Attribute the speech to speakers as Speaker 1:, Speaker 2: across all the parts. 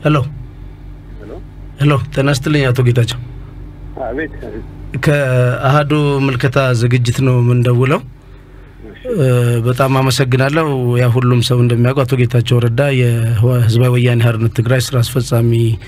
Speaker 1: ሄሎ ሄሎ፣ ጤና ይስጥልኝ አቶ ጌታቸው።
Speaker 2: አቤት
Speaker 1: ከአህዱ ምልከታ ዝግጅት ነው የምንደውለው። በጣም አመሰግናለሁ። ያ ሁሉም ሰው እንደሚያውቁ አቶ ጌታቸው ረዳ የህዝባዊ ወያኔ ሓርነት ትግራይ ስራ አስፈጻሚ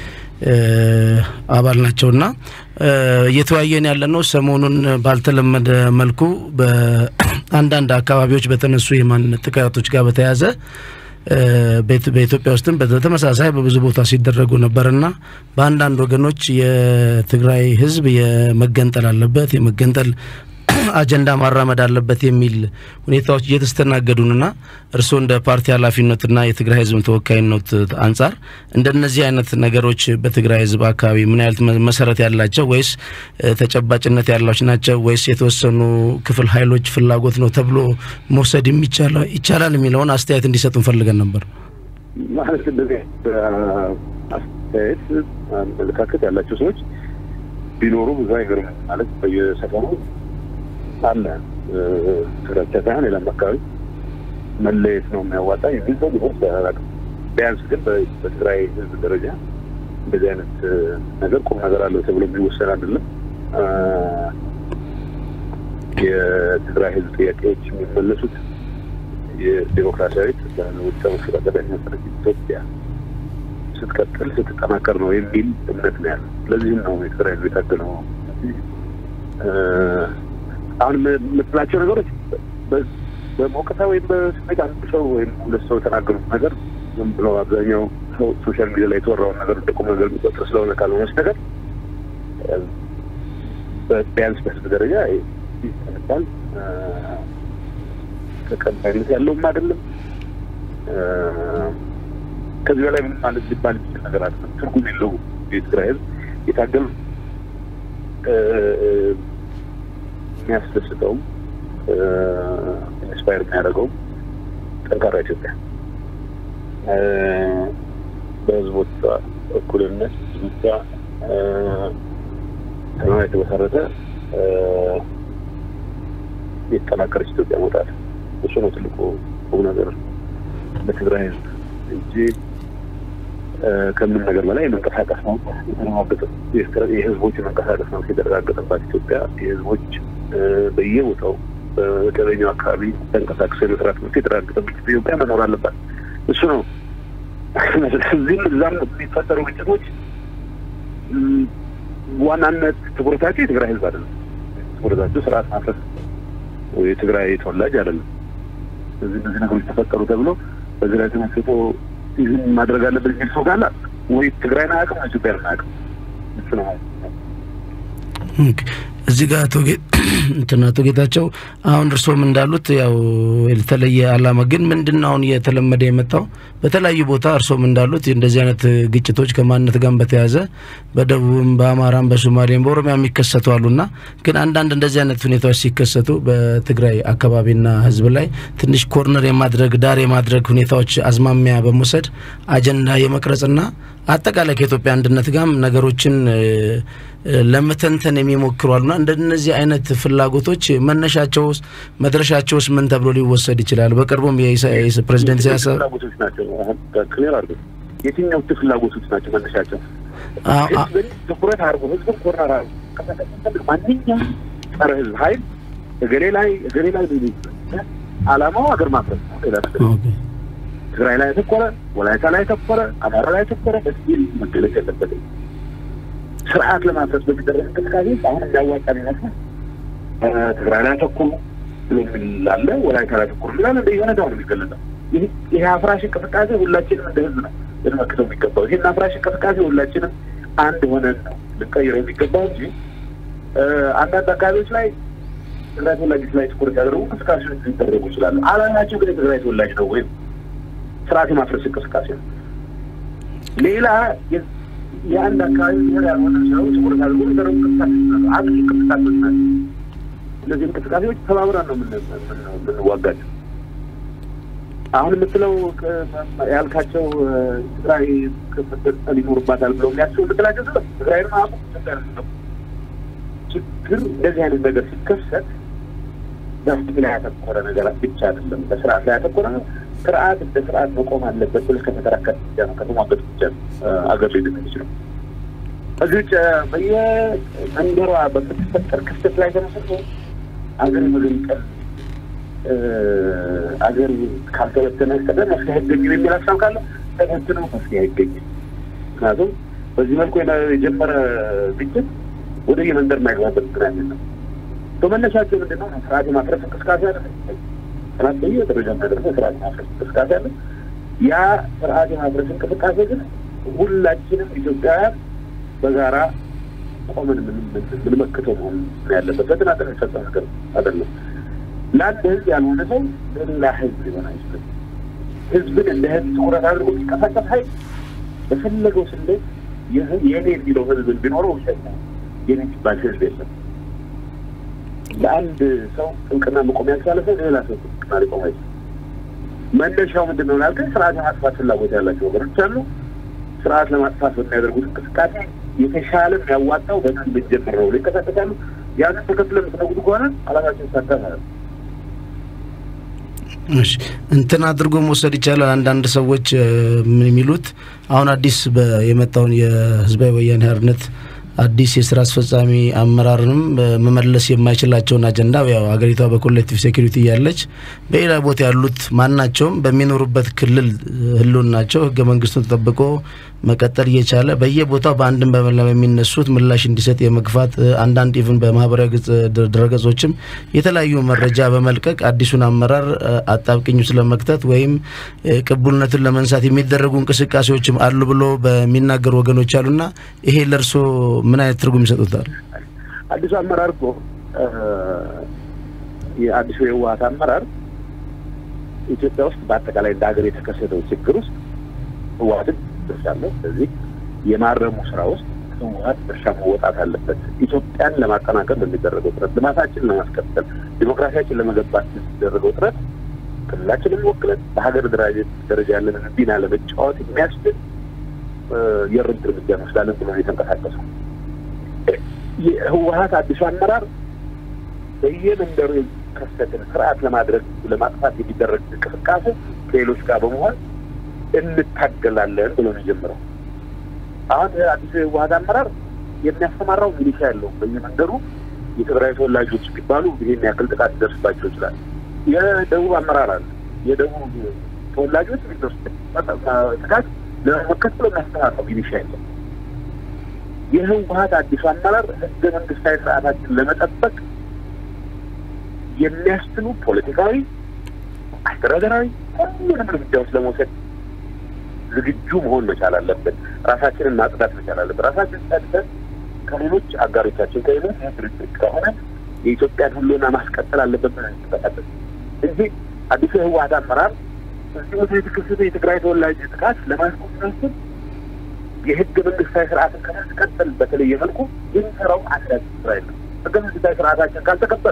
Speaker 1: አባል ናቸውና እየተወያየን ያለ ነው ሰሞኑን ባልተለመደ መልኩ በአንዳንድ አካባቢዎች በተነሱ የማንነት ጥቃቶች ጋር በተያያዘ በኢትዮጵያ ውስጥም በተመሳሳይ በብዙ ቦታ ሲደረጉ ነበርና በአንዳንድ ወገኖች የትግራይ ህዝብ የመገንጠል አለበት የመገንጠል አጀንዳ ማራመድ አለበት የሚል ሁኔታዎች እየተስተናገዱንና እርስዎ እንደ ፓርቲ ኃላፊነትና የትግራይ ህዝብ ተወካይነት አንጻር እንደነዚህ አይነት ነገሮች በትግራይ ህዝብ አካባቢ ምን ያህል መሰረት ያላቸው ወይስ ተጨባጭነት ያላቸው ናቸው ወይስ የተወሰኑ ክፍል ኃይሎች ፍላጎት ነው ተብሎ መውሰድ ይቻላል የሚለውን አስተያየት እንዲሰጡ እንፈልገን ነበር።
Speaker 2: ማለት እንደዚህ አስተያየት አመለካከት ያላቸው ሰዎች ቢኖሩ ብዙ አይገርም። ማለት በየሰፈሩ አለ ትግራይ ብቻ ሳይሆን ሌላም አካባቢ መለየት ነው የሚያዋጣ የሚል ሰው ሊሆን ይችላል። ቢያንስ ግን በትግራይ ህዝብ ደረጃ እንደዚህ አይነት ነገር ቁም ነገር አለው ተብሎ የሚወሰን አይደለም። የትግራይ ህዝብ ጥያቄዎች የሚመለሱት የዴሞክራሲያዊት ውጫ መስተዳደር መሰረት ኢትዮጵያ ስትቀጥል ስትጠናከር ነው የሚል እምነት ነው ያለው። ስለዚህም ነው የትግራይ ህዝብ የታገለው። አሁን የምትላቸው ነገሮች በሞቅታ ወይም በስሜት አንድ ሰው ወይም ሁለት ሰው የተናገሩት ነገር ዝም ብሎ አብዛኛው ሰው ሶሻል ሚዲያ ላይ የተወራውን ነገር እንደ ቁም ነገር የሚቆጥር ስለሆነ ካልሆነ በስተቀር ቢያንስ በህዝብ ደረጃ ይባል ተቀባይነት ያለውም አይደለም። ከዚህ በላይ ምን ማለት ሊባል የሚችል ነገር አይደለም። ትርጉም የለው የትግራይ ህዝብ የታገሉ የሚያስደስተውም ኢንስፓየር የሚያደርገውም ጠንካራ ኢትዮጵያ በህዝቦቿ እኩልነት ህዝቦቿ ሰላም የተመሰረተ የተጠናከረች ኢትዮጵያ መውጣት እሱ ነው ትልቁ ቁም ነገር ለትግራይ ህዝብ እንጂ ከምንም ነገር በላይ የመንቀሳቀስ ነው የተረጋገጠ የህዝቦች መንቀሳቀስ ነው የተረጋገጠባት ኢትዮጵያ የህዝቦች በየቦታው በመደበኛው አካባቢ ተንቀሳቅሶ የመስራት መብት የተረጋገጠበት ኢትዮጵያ መኖር አለባት። እሱ ነው። እዚህም እዛም የሚፈጠሩ ግጭቶች ዋናነት ትኩረታቸው የትግራይ ህዝብ አይደለም። ትኩረታቸው ስርዓት ማፍረስ የትግራይ ተወላጅ አይደለም። እዚህ እነዚህ ነገሮች ተፈጠሩ ተብሎ በዚህ ላይ ተመስጦ ይህን ማድረግ አለበት የሚል ሰው ጋር ወይ ትግራይን አያውቅም ወይ ኢትዮጵያን አያውቅም። እሱ ነው
Speaker 1: እዚህ ጋር እንትን አቶ ጌታቸው አሁን እርስዎም እንዳሉት ያው የተለየ አላማ ግን ምንድን ነው አሁን እየተለመደ የመጣው በተለያዩ ቦታ እርስዎም እንዳሉት እንደዚህ አይነት ግጭቶች ከማንነት ጋር በተያያዘ በደቡብም በአማራም በሶማሌም በኦሮሚያ የሚከሰቱ አሉና ግን አንዳንድ እንደዚህ አይነት ሁኔታዎች ሲከሰቱ በትግራይ አካባቢና ህዝብ ላይ ትንሽ ኮርነር የማድረግ ዳር የማድረግ ሁኔታዎች አዝማሚያ በመውሰድ አጀንዳ የመቅረጽና አጠቃላይ ከኢትዮጵያ አንድነት ጋርም ነገሮችን ለመተንተን የሚሞክሩ አሉና እንደነዚህ አይነት ፍላጎቶች መነሻቸውስ መድረሻቸውስ ምን ተብሎ ሊወሰድ ይችላል? በቅርቡም ፕሬዚደንት ኢሳያስ
Speaker 2: ፍላጎቶች ናቸው። ክሊር አድርገው የትኛዎቹ ፍላጎቶች ናቸው መነሻቸው? ህዝብን ትኩረት አድርጎ ህዝብን ኮርነር አድርጎ ማንኛውም ጸረ ህዝብ ሀይል እገሌ ላይ እገሌ ላይ አላማው ሀገር ማፍረስ ነው። ሌላ ነገር ትግራይ ላይ ያተኮረ፣ ወላይታ ላይ ያተኮረ፣ አማራ ላይ ያተኮረ በሲል መገለጽ የለበትም። ስርዓት ለማፍረስ በሚደረግ እንቅስቃሴ አሁን የሚያዋጣ ይመስላል። ትግራይ ላይ ያተኮሩ ብሎ የሚል አለ፣ ወላይታ ላይ ያተኮሩ የሚል አለ። እንደ ሁኔታው ነው የሚገለጸው። ይህ አፍራሽ እንቅስቃሴ ሁላችንም እንደ ህዝብ ነው ልንመክተው የሚገባው። ይህን አፍራሽ እንቅስቃሴ ሁላችንም አንድ ሆነን ነው ልንቀይረው የሚገባው እንጂ አንዳንድ አካባቢዎች ላይ ትግራይ ተወላጆች ላይ ትኩረት ያደረጉ እንቅስቃሴዎች ሊደረጉ ይችላሉ። አላማቸው ግን የትግራይ ተወላጅ ነው ወይም ስርዓት የማፍረስ እንቅስቃሴ ነው። ሌላ የአንድ አካባቢ ብሔር ያልሆነ ሰው ትኩረት አድርጎ የሚደረጉ እንቅስቃሴዎች ናቸው። አጥቂ እንቅስቃሴዎች ናቸው። እነዚህ እንቅስቃሴዎች ተባብረን ነው የምንዋጋቸው። አሁን የምትለው ያልካቸው ትግራይ መገንጠል ይኖርባታል ብለው የሚያስቡ የምትላቸው ሰ ትግራይን ማቁ ችግር እንደዚህ አይነት ነገር ሲከሰት በህግ ላይ ያተኮረ ነገር ብቻ አይደለም፣ በስርዓት ላይ ያተኮረ ነው። ስርዓት እንደ ስርዓት መቆም አለበት ብለህ ከተከራከር ብቻ ነው ከተሟገት ብቻ ነው አገር ሊድን የሚችለው። እዚህ ውጭ በየመንደሯ በምትፈጠር ክስተት ላይ ተነስቶ አገር መገንጠል አገር ካልተበተነ በስተቀር መፍትሄ አይገኝም የሚል ሀሳብ ካለ ተበትነው መፍትሄ አይገኝም። ምክንያቱም በዚህ መልኩ የጀመረ ግጭት ወደ የመንደር የማይገባበት ምክንያት የለም። በመነሻቸው ምንድን ነው? ስርዓት የማፍረስ እንቅስቃሴ አለ። ስርዓት በየ ደረጃ የሚያደርገው ስርዓት የማፍረስ እንቅስቃሴ አለ። ያ ስርዓት የማፍረስ እንቅስቃሴ ግን ሁላችንም ኢትዮጵያውያን በጋራ ቆመን የምንመክተው መሆን ያለበት በተናጠል የሚፈጸም ነገር አይደለም። ለአንድ ህዝብ ያልሆነ ሰው ለሌላ ህዝብ ሊሆን አይችልም። ህዝብን እንደ ህዝብ ትኩረት አድርጎ የሚንቀሳቀስ ሀይል በፈለገው ስሌት የኔ የሚለው ህዝብ ቢኖረው ውሸት ነው። የኔ የሚባል ህዝብ የለም። ለአንድ ሰው ጥብቅና መቆም ያልቻለ ሰው ሌላ ሰው ጥብቅና ሊቆም አይችልም። መነሻው ምንድን ነው ላልከኝ ስርዓት የማጥፋት ፍላጎት ያላቸው ወገኖች አሉ። ስርዓት ለማጥፋት በሚያደርጉት እንቅስቃሴ የተሻለ የሚያዋጣው በምን ብንጀምር ነው ይንቀሳቀሳሉ። ያንን ተከትለ የምትነጉዱ ከሆነ አላማቸው ይሳካል።
Speaker 1: እሺ እንትን አድርጎ መውሰድ ይቻላል። አንዳንድ ሰዎች ምን የሚሉት አሁን አዲስ የመጣውን የህዝባዊ ወያኔ ሓርነት አዲስ የስራ አስፈጻሚ አመራርንም መመለስ የማይችላቸውን አጀንዳ ያው ሀገሪቷ በኮሌክቲቭ ሴኩሪቲ እያለች በሌላ ቦታ ያሉት ማናቸውም በሚኖሩበት ክልል ህልውናቸው ህገ መንግስቱን ተጠብቆ መቀጠል እየቻለ በየቦታው በአንድም በመላ የሚነሱት ምላሽ እንዲሰጥ የመግፋት አንዳንድ ኢቭን በማህበራዊ ገጽ ድረገጾችም የተለያዩ መረጃ በመልቀቅ አዲሱን አመራር አጣብቅኙ ስለመክተት ወይም ቅቡልነትን ለመንሳት የሚደረጉ እንቅስቃሴዎችም አሉ ብሎ በሚናገሩ ወገኖች አሉና ይሄ ለእርሶ ምን አይነት ትርጉም ይሰጡታል?
Speaker 2: አዲሱ አመራር እኮ የአዲሱ የህወሓት አመራር ኢትዮጵያ ውስጥ በአጠቃላይ እንደ ሀገር የተከሰተው ችግር ውስጥ ህወሓትን ድርሻለሁ። ስለዚህ የማረሙ ስራ ውስጥ ህወሓት ድርሻ መወጣት አለበት። ኢትዮጵያን ለማጠናከር በሚደረገው ጥረት፣ ልማታችንን ለማስቀጠል፣ ዲሞክራሲያችን ለመገንባት የሚደረገው ጥረት ክልላችንን ወክለን በሀገር ደረጃ ያለንን ሚና ለመጫወት የሚያስችል የእርምት እርምጃ እንወስዳለን ብሎ የተንቀሳቀሰው የህወሓት አዲሱ አመራር በየመንደሩ የሚከሰትን ስርዓት ለማድረግ ለማጥፋት የሚደረግ እንቅስቃሴ ከሌሎች ጋር በመሆን እንታገላለን ብሎ ነው የጀመረው። አሁን አዲሱ የህወሓት አመራር የሚያስተማራው ሚሊሻ ያለው በየመንደሩ የትግራይ ተወላጆች የሚባሉ ይህን ያክል ጥቃት ሊደርስባቸው ይችላል። የደቡብ አመራር አለ። የደቡብ ተወላጆች የሚደርሱ ጥቃት ለመከተል የሚያስተማራው ሚሊሻ የለም። የህወሓት አዲሱ አመራር ህገ መንግስታዊ ስርዓታችን ለመጠበቅ የሚያስችሉ ፖለቲካዊ፣ አስተዳደራዊ ሁሉንም እርምጃዎች ለመውሰድ ዝግጁ መሆን መቻል አለብን። ራሳችንን ማጽዳት መቻል አለብን። ራሳችን ጸድተን ከሌሎች አጋሮቻችን ከሌሎች ድርጅት ከሆነ የኢትዮጵያን ህልውና ማስቀጠል አለበት ብለን እንጠቃለን እንጂ አዲሱ የህወሓት አመራር እዚህ ቦታ የተከሰተ የትግራይ ተወላጅ ጥቃት ለማስቆም ሲያስብ የህገ መንግስታዊ ስርዓትን ከማስቀጠል በተለየ መልኩ የሚሰራው አንዳች ስራ የለም። ህገ መንግስታዊ ስርዓታችን ካልተከበረ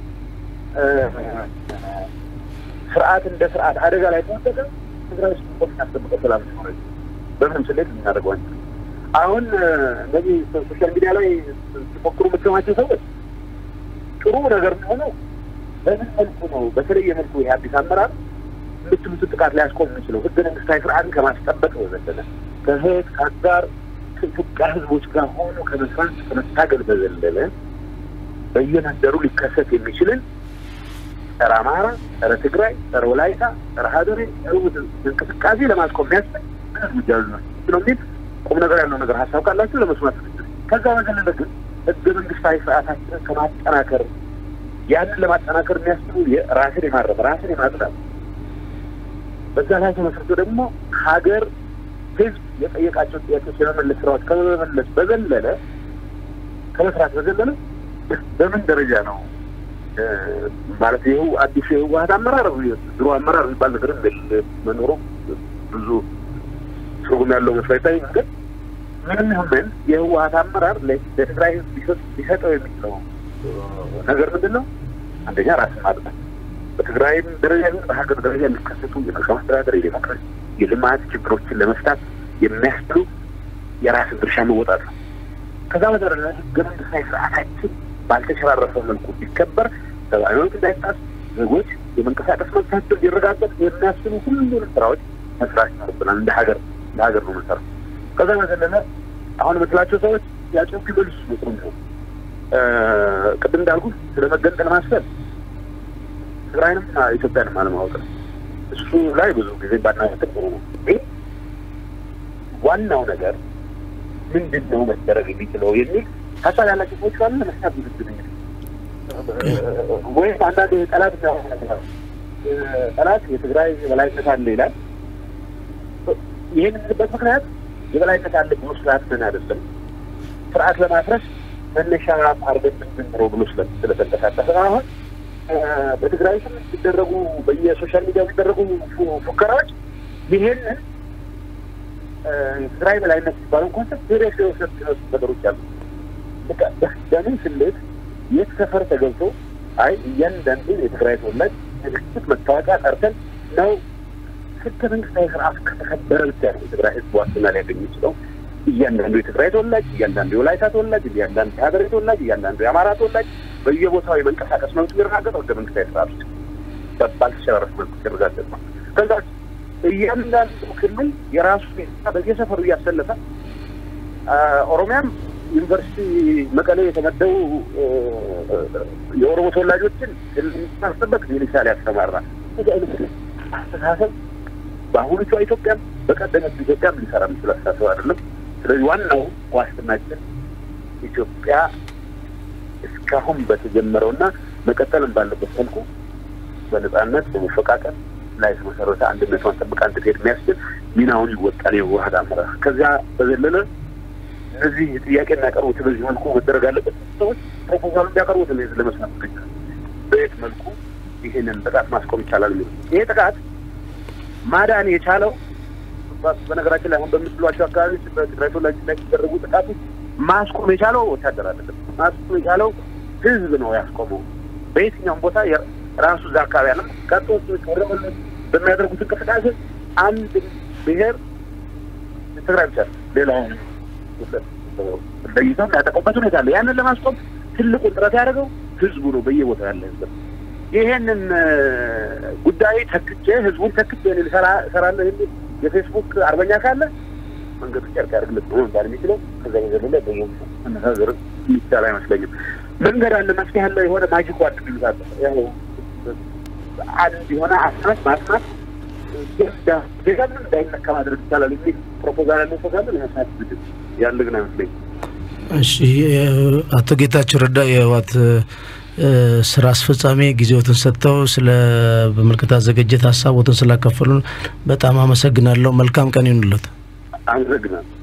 Speaker 2: ስርዓት እንደ ስርዓት አደጋ ላይ ተወደቀ ትግራይ ውስጥ ቆም ያስጠብቀው ሰላም ሲኖረ በምንም ስሌት ልናደርገው አንችልም። አሁን እነዚህ ሶሻል ሚዲያ ላይ ሲሞክሩ የምትሰማቸው ሰዎች ጥሩ ነገር የሚሆነው በምን መልኩ ነው? በተለየ መልኩ ይህ አዲስ አመራር የምትሉትን ጥቃት ሊያስቆም የሚችለው ህገ መንግስታዊ ስርዓትን ከማስጠበቅ በዘለለ ከህት ከአጋር ከኢትዮጵያ ህዝቦች ጋር ሆኖ ከመስራት ከመታገል በዘለለ በየመንደሩ ሊከሰት የሚችልን ጸረ አማራ፣ ጸረ ትግራይ፣ ጸረ ወላይታ፣ ጸረ ሀገሬ እንቅስቃሴ ለማስቆም የሚያስችል ምን እርምጃ ነው የሚል ቁም ነገር ያለው ነገር ሀሳብ ካላችሁ ለመስማት ከዛ በዘለለ ግን ህገ መንግስታዊ ስርዓታችንን ከማጠናከር ያንን ለማጠናከር የሚያስችሉ ራስን የማረም ራስን የማጽዳት በዛ ላይ ተመስርቶ ደግሞ ሀገር ህዝብ የጠየቃቸው ጥያቄዎች የመመለስ ስራዎች ከመመለስ በዘለለ ከመስራት በዘለለ በምን ደረጃ ነው ማለት ይኸው አዲሱ የህወሓት አመራር ድሮ አመራር የሚባል ነገር መኖሩ ብዙ ትርጉም ያለው መስሎ አይታይም። ግን ምንም ይሁን ምን የህወሓት አመራር ለትግራይ ህዝብ ሊሰጠው የሚችለው ነገር ምንድን ነው? አንደኛ ራስን ማጥቃት በትግራይም ደረጃ ይሁን በሀገር ደረጃ የሚከሰቱ የመልካም አስተዳደር፣ የዴሞክራሲ፣ የልማት ችግሮችን ለመፍታት የሚያስችሉ የራስን ድርሻ መወጣት ነው። ከዛ በተረፈ ህገ መንግስታዊ ስርዓታችን ባልተሸራረፈ መልኩ ቢከበር ሰብአዊ መብት እንዳይጣስ ዜጎች የመንቀሳቀስ መብታቸው እንዲረጋገጥ የሚያስችሉ ሁሉንም ስራዎች መስራት ይኖርብናል። እንደ ሀገር እንደ ሀገር ነው መሰረት። ከዛ በዘለለ አሁን የምትላቸው ሰዎች ያቸው ክልል ጥሩ ነው። ቅድም እንዳልኩ ስለ መገንጠል ማሰብ ትግራይንም ኢትዮጵያንም አለማወቅ ነው። እሱ ላይ ብዙ ጊዜ ባናያትም ጥሩ ነው። ግን ዋናው ነገር ምንድን ነው መደረግ የሚችለው የሚል ሀሳብ ያላቸው ሰዎች ካሉ ለመስራት ዝግጁ ነኝ። ወይም አንዳንድ ጠላት ጠላት የትግራይ የበላይነት አለ ይላል። ይህን የምንበት ምክንያት የበላይነት አለ ብሎ ስላትን አይደለም፣ ስርዓት ለማፍረስ መነሻ አርገን ምንድን ነው ብሎ ስለተንቀሳቀሰ አሁን በትግራይ ስም ሲደረጉ በየሶሻል ሚዲያ የሚደረጉ ፉከራዎች ይሄንን ትግራይ በላይነት የሚባለው ኮንሰፕት ሴሪየስ የወሰድ ነገሮች አሉ። በምን ስሌት የት ሰፈር ተገብቶ አይ እያንዳንዱ የትግራይ ተወላጅ ምልክት መታወቂያ ጠርተን ነው ህገ መንግስታዊ ስርዓት ከተከበረ ብቻ ነው የትግራይ ህዝብ ዋስትና ሊያገኝ የሚችለው። እያንዳንዱ የትግራይ ተወላጅ፣ እያንዳንዱ የወላይታ ተወላጅ፣ እያንዳንዱ የሀገሬ ተወላጅ፣ እያንዳንዱ የአማራ ተወላጅ በየቦታው የመንቀሳቀስ መብት የሚረጋገጠው ህገ መንግስታዊ ስርዓት ውስጥ ባልተሸራረፍ መልኩ ሲረጋገጥ ነው። ከዛ እያንዳንዱ ክልል የራሱ በየሰፈሩ እያሰለፈ ኦሮሚያም ዩኒቨርሲቲ መቀሌ የተመደቡ የኦሮሞ ተወላጆችን ማስጠበቅ ሚሊሻ ሊያስተማራ እዚህ አይነት አስተሳሰብ በአሁኖቿ ኢትዮጵያም በቀደመት ኢትዮጵያም ሊሰራ የሚችል አስተሳሰብ አይደለም። ስለዚህ ዋናው ዋስትናችን ኢትዮጵያ እስካሁን በተጀመረውና መቀጠልም ባለበት መልኩ በነጻነት በመፈቃቀል ላይ የተመሰረተ አንድነቷን ጠብቃ እንድትሄድ የሚያስችል ሚናውን ይወጣል የህወሓት አመራር። ከዚያ በዘለለ እነዚህ ጥያቄ የሚያቀርቡት በዚህ መልኩ መደረግ አለበት ሰዎች ፕሮፖዛሉ እንዲያቀርቡት ለመስማት ይገኛል። በየት መልኩ ይህንን ጥቃት ማስቆም ይቻላል የሚሉ ይሄ ጥቃት ማዳን የቻለው በነገራችን ላይ አሁን በምትሏቸው አካባቢዎች በትግራይ ተወላጆች ላይ ሲደረጉ ጥቃቶች ማስቆም የቻለው ወታደር አይደለም። ማስቆም የቻለው ህዝብ ነው ያስቆመው። በየትኛውም ቦታ ራሱ እዛ አካባቢ ያለ ቀጦች ወረመሎች በሚያደርጉት እንቅስቃሴ አንድ ብሔር ትግራይ ብቻ ሌላውን ለይተው ያጠቁበት ሁኔታ አለ። ያንን ለማስቆም ትልቁን ጥረት ያደረገው ህዝቡ ነው፣ በየቦታው ያለ ህዝብ። ይሄንን ጉዳይ ተክቼ ህዝቡን ተክቼ እሰራለሁ የሚል የፌስቡክ አርበኛ ካለ መንገዱ ጨርቅ ያደርግለት ነው መባል የሚችለው። ከዛ የዘለለ በመነጋገር የሚቻል አይመስለኝም። መንገድ አለ፣ መፍትሄ አለ፣ የሆነ ማጂክ ዋድ ሚሉታለ ያው አንድ የሆነ አስማት ማስማት ዜጋምን እንዳይነካ ማድረግ ይቻላል የሚል ፕሮፖዛል ያለው ሰው ካለ ለመስማት ዝግጅት ያለ ግን አይመስለኝም።
Speaker 1: እሺ፣ አቶ ጌታቸው ረዳ የህወሓት ስራ አስፈጻሚ ጊዜዎትን ሰጥተው ስለ በምልክታ ዝግጅት ሀሳቦትን ስላከፈሉን በጣም አመሰግናለሁ። መልካም ቀን ይሁንለት።
Speaker 2: አመሰግናለሁ።